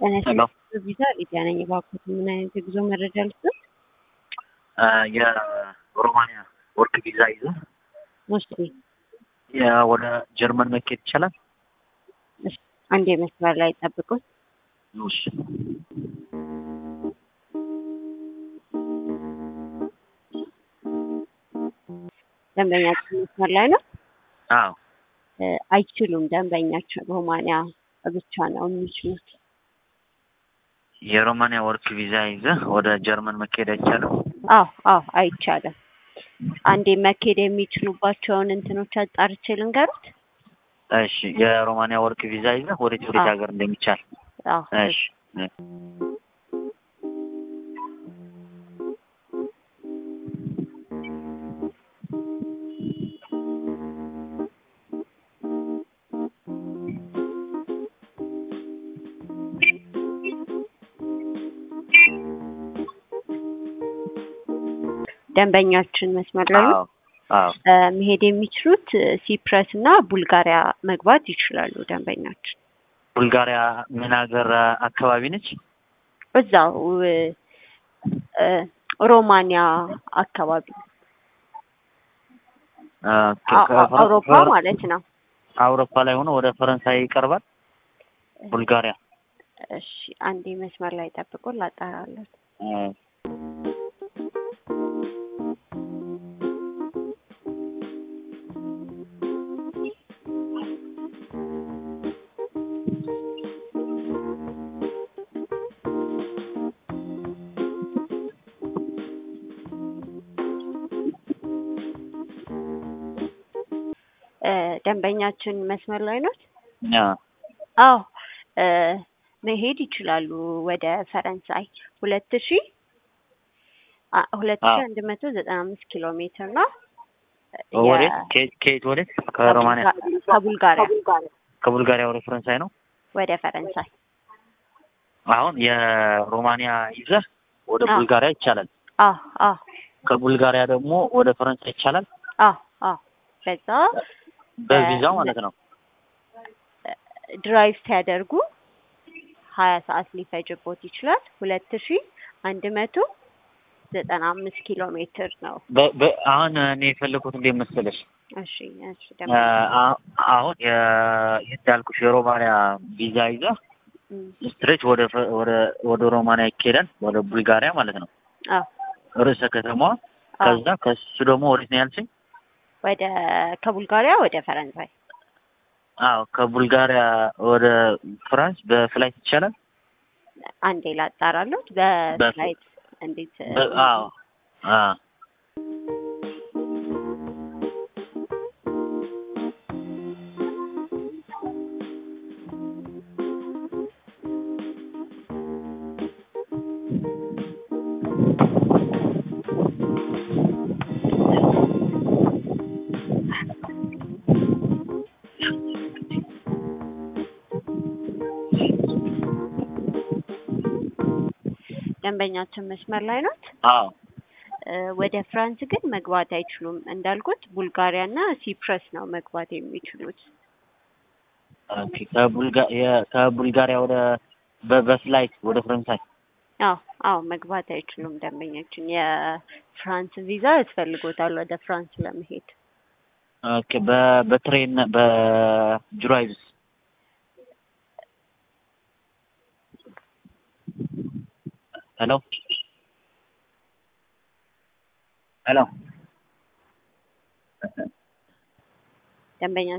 ጤና ሄሎ ቪዛ ሊዲያ ነኝ። እባክዎት ምን አይነት የጉዞ መረጃ ልስጥ? የሮማንያ ወርክ ቪዛ ይዞ እሺ ወደ ጀርመን መኬድ ይቻላል? እሺ፣ አንዴ መስመር ላይ ጠብቁን። እሺ ደንበኛችን መስመር ላይ ነው። አዎ እ አይችሉም። ደንበኛችን ሮማንያ ብቻ ነው የሚችሉት። የሮማንያ ወርክ ቪዛ ይዘህ ወደ ጀርመን መኬድ አይቻልም? አዎ አዎ አይቻልም። አንዴ መኬድ የሚችሉባቸውን እንትኖች አጣርቼ ልንገሩት። እሺ የሮማንያ ወርክ ቪዛ ይዘህ ወዴት ወዴት አዎ። ሀገር እንደሚቻል አዎ እሺ ደንበኛችን መስመር ላይ ነው። አዎ አዎ እ መሄድ የሚችሉት እ ሲፕረስ እና ቡልጋሪያ መግባት ይችላሉ። ደንበኛችን ቡልጋሪያ ምን ሀገር አካባቢ ነች? እዛው እ እ ሮማንያ አካባቢ አ፣ አ- ከ- አ- ከ- አውሮፓ ፈረ- ማለት ነው። አውሮፓ ላይ ሆኖ ወደ ፈረንሳይ ይቀርባል። ቡልጋሪያ እሺ አንዴ መስመር ላይ ጠብቆ ላጣራለን። አ፣ እ ደንበኛችን መስመር ላይ ነው። አ፣ አዎ እ መሄድ ይችላሉ ወደ ፈረንሳይ ሁለት ሺ አ- ሁለት ሺ አዎ። አንድ መቶ ዘጠና አምስት ኪሎ ሜትር ነው። ወዴት ከየት ከየት ወዴት? ከሮማንያ ከቡልጋሪያ ከቡልጋሪያ ወደ ፈረንሳይ ነው። ወደ ፈረንሳይ አሁን የሮማንያ ይዘህ ወደ አዎ። ቡልጋሪያ ይቻላል። አዎ አዎ ከቡልጋሪያ ደግሞ ወደ ፈረንሳይ ይቻላል። አዎ አዎ በዛ በቪዛው ማለት ነው። ድራይቭ ሲያደርጉ ሀያ ሰዓት ሊፈጅቦት ይችላል። ሁለት ሺ አንድ መቶ ዘጠና አምስት ኪሎ ሜትር ነው። በ- በ- አሁን እኔ የፈለኩት እንዴት መሰለሽ እሺ እሺ አ- ደግሞ አ- አሁን የ- እንዳልኩሽ የሮማንያ ቪዛ ይዘህ እም፣ ስትሬት ወደ ፈ- ወደ ወደ ሮማንያ ይኬዳል፣ ወደ ቡልጋሪያ ማለት ነው አዎ ርዕሰ ከተማዋ። አዎ ከዛ ከሱ ደግሞ ወዴት ነው ያልሽኝ? ወደ ከቡልጋሪያ ወደ ፈረንሳይ አዎ ከቡልጋሪያ ወደ ፍራንስ በፍላይት ይቻላል። አንዴ ላጣራሉት በፍላይት እንዴት በ- አዎ አዎ ደንበኛችን መስመር ላይ ናት። አዎ እ ወደ ፍራንስ ግን መግባት አይችሉም። እንዳልኩት ቡልጋሪያ እና ሲፕረስ ነው መግባት የሚችሉት። ኦኬ። ከቡልጋ- የ- ከቡልጋሪያ ወደ በ- በፍላይት ወደ ፈረንሳይ አዎ አዎ መግባት አይችሉም። ደንበኛችን የፍራንስ ቪዛ ያስፈልጎታል ወደ ፍራንስ ለመሄድ። ኦኬ። በ- በትሬን በድራይቭስ ሄሎ ሄሎ ደንበኛ